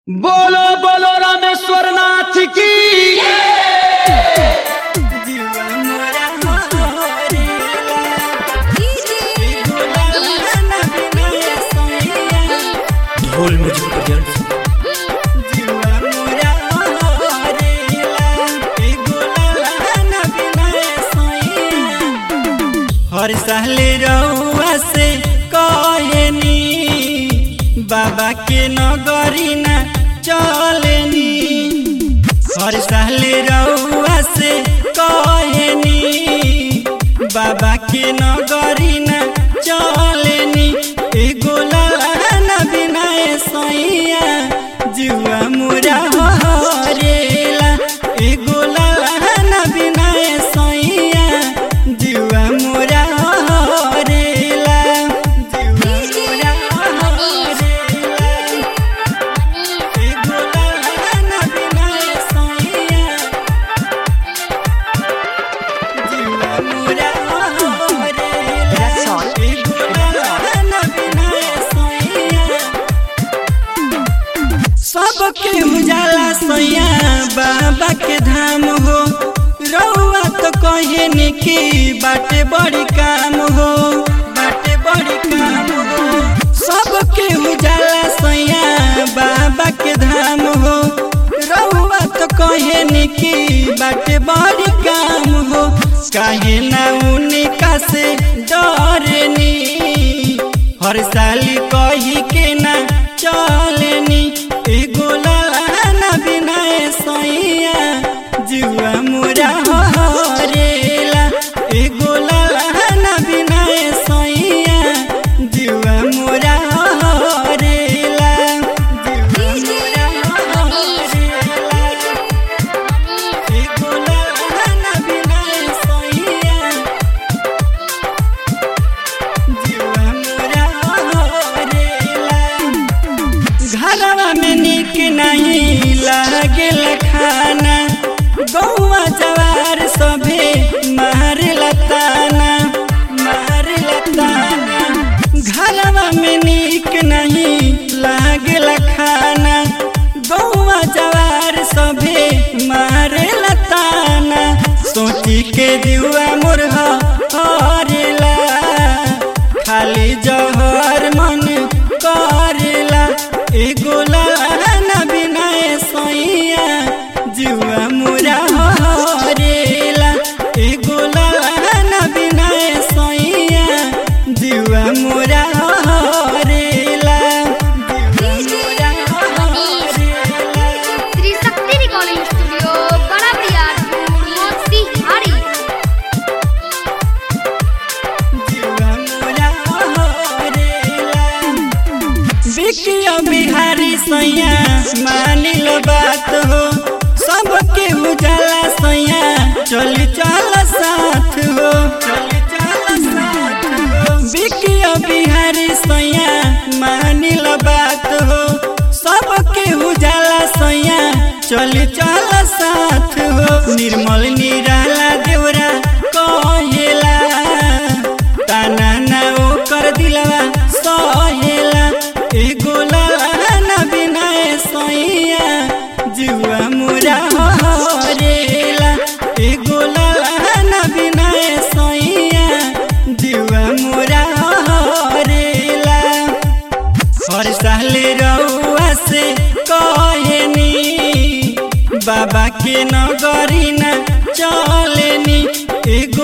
बोलो बोलो रामेश्वर नाथ की ढोल म्यूजिक प्रेजेंट्स हर साल रउआ से कहनी बाबा के नगरी ना चलनी हर साल रउआ से कहनी बाबा के नगरी ना चलनी एगो लाना बिना सैया जुआ मुरा हरेला एगो लाना बिना सैया जुआ मुरा हरेला जुआ मुरा हरेला एगो लाना बिना सैया जुआ मुरा हरेला एगो लाना बिना सैया सबके उजाला सैया बाबा के धाम हो रउआ तो कहे कि बाटे बड़ी काम हो बाटे बड़ी काम हो सबके उजाला सैया बाबा के धाम हो रउआ तो कहे कि बाटे बड़ी काम हो काहे ना उनका से डरनी हर साल कही के ना चलनी एगो लाना बिना सैया जुआ मुरा हरेला एगो लाना बिना सैया जुआ मुरा हरेला जुआ मुरा हरेला एगो लाना बिना सैया जुआ मुरा हरेला घरवा में निक नहीं लागेल खाना गौवा जवार सभे मार लताना मार लताना घरवा में निक नहीं लागेल खाना गौवा जवार सभे मार लताना सोची के दिवा मुरहा हरेला खाली जहर मन करेला एगो लाना बिना सैया जुआ मुरा हरेला एगो लाना बिना सैया जुआ मुरा हरेला जुआ मुरा हरेला त्रिशक्ति रिकॉर्डिंग स्टूडियो बड़ा बरियारपुर मोतीहारी बिकिया बिहारी सैया मानिल बात हो सबके उजाला सैया चली चल साथ हो चली चल साथ हो बिकिया बिहारी सैया मानिल बात हो सबके उजाला सैया चली चल साथ हो निर्मल निराला देवरा कहेला ताना ना ओकर दिलवा सहेला एगो लाना बिना सैया जुआ मुरा हरेला एगो लाना बिना सैया जुआ मुरा हरेला हर साल रउआ से कहनी बाबा के नगरी ना चलनी एगो